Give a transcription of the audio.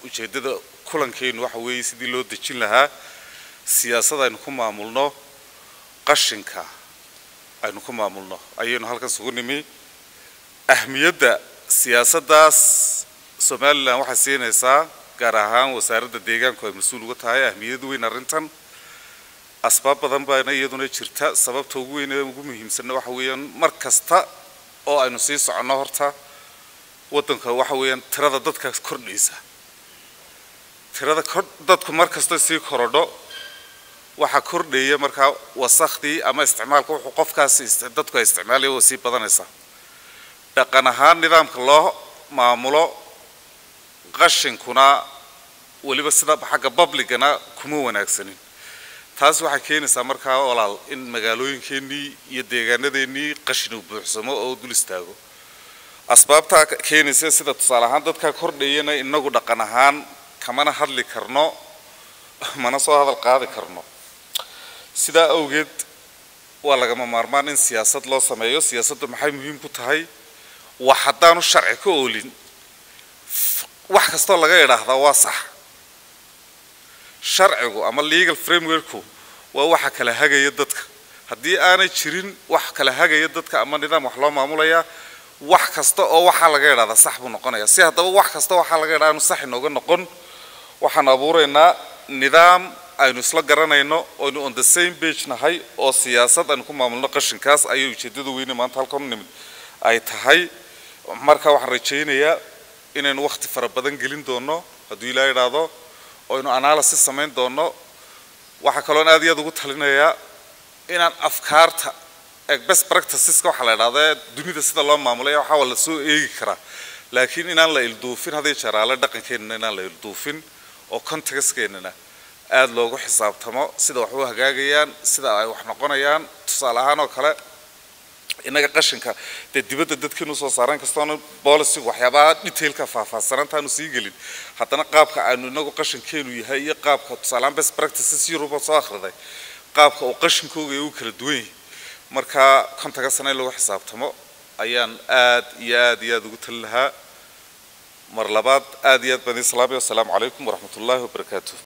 ujeeddada kulankeennu waxa weeye sidii loo dejin lahaa siyaasad aynu ku maamulno qashinka aynu ku maamulno ayaynu halkan sugu nimi ahmiyadda siyaasaddaas somalilan waxay siinaysaa gaar ahaan wasaaradda deegaanku ay mas-uul uga tahay ahmiyad weyn arrintan asbaab badan baana iyaduna jirta sababta ugu weyn ee ugu muhiimsanna waxa weeyaan mar kasta oo aynu sii soconno horta waddanka waxa weeyaan tirada dadka kordhaysa tirada kor dadku mar kasta sii korodho waxaa kordhaya markaa wasakhdii ama isticmaalka wuxuu qofkaasi dadku ay isticmaalaya waa sii badanaysaa dhaqan ahaan nidaamka loo maamulo qashinkuna weliba sida xagga babligana kuma wanaagsanin taas waxay keenaysaa markaa walaal in magaalooyinkeennii iyo deegaanadeennii qashin uu buuxsamo oo dul istaago asbaabtaa keenaysa sida tusaale ahaan dadkaa kordhayana inagu dhaqan ahaan kamana hadli karno mana soo hadal qaadi karno sidaa awgeed waa lagama maarmaan in siyaasad loo sameeyo siyaasaddu maxay muhiim ku tahay wax haddaanu sharci ka oolin wax kastoo laga idhaahdaa waa sax sharcigu ama legal frameworku waa waxa kala hagaya dadka haddii aanay jirin wax kala hagaya dadka ama nidaam wax loo maamulayaa wax kasta oo waxaa laga idhahdaa sax buu noqonayaa si haddaba wax kasta waxaa laga idhaha aanu sax inooga noqon waxaan abuuraynaa nidaam aynu isla garanayno oynu on the same page nahay oo siyaasad aynu ku maamulno qashinkaas ayay ujeeddada weyne maanta halkan u nimid ay tahay marka waxaan rajaynayaa inaynu wakhti fara badan gelin doono hadduu ilaa idhaahdo oynu analysis samayn doono waxaa kaloon aad iyo aad ugu talinayaa inaan afkaarta best practiceska waxaa la idhahda dunida sida loo maamulaya waxaa waa la soo eegi karaa laakiin inaan la ilduufin hadday jaraale dhaqankeenana inaan la ilduufin oo contextkeenana aada loogu xisaabtamo sida wax u hagaagayaan sida ay wax noqonayaan tusaale ahaan oo kale innaga qashinka dee dibadda dadkeenu soo saaraan kastoona bolicigu waxyaabaha detailka faahfaahsanaantaanu sii gelin haddana qaabka aynu inagu qashinkeenu yahay iyo qaabka tusaalehaan best practices europe soo akhriday qaabka uu qashinkooga ee u kala duwan yahay marka kontaga sane in lagu xisaabtamo ayaan aad iyo aad iyo aad ugu tali lahaa mar labaad aad iyo aad baan islaamay wasalaamu calaykum waraxmat ullaahi wabarakaatuh